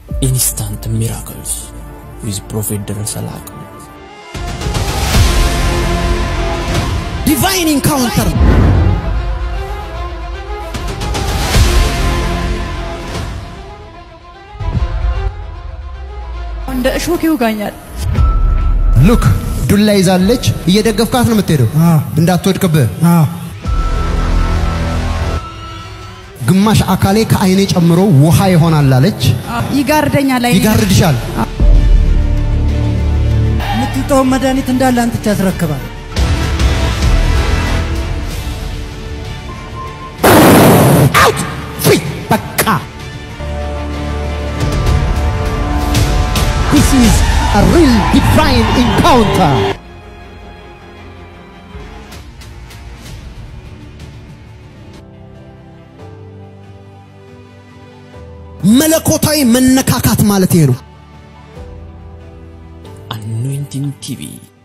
ኢንስታንት ሚራክልስ ዊዝ ፕሮፌት ደረሰ ላቀው ዲቫይን ኢንካውንተር እንደ እሾክ ይውጋኛል። ሉክ ዱላ ይዛለች። እየደገፍካት ነው የምትሄደው እንዳትወድቅብህ። ግማሽ አካሌ ከአይኔ ጨምሮ ውሃ ይሆናል አለች። ይጋርደኛል። አይኔ ይጋርድሻል። የምትጠውን መድኃኒት እንዳለ አንጥቼ ያስረክባል። አውት ፍሪ በቃ This is a real divine encounter. መለኮታዊ መነካካት ማለት ይሄ ነው። አኖይንቲንግ ቲቪ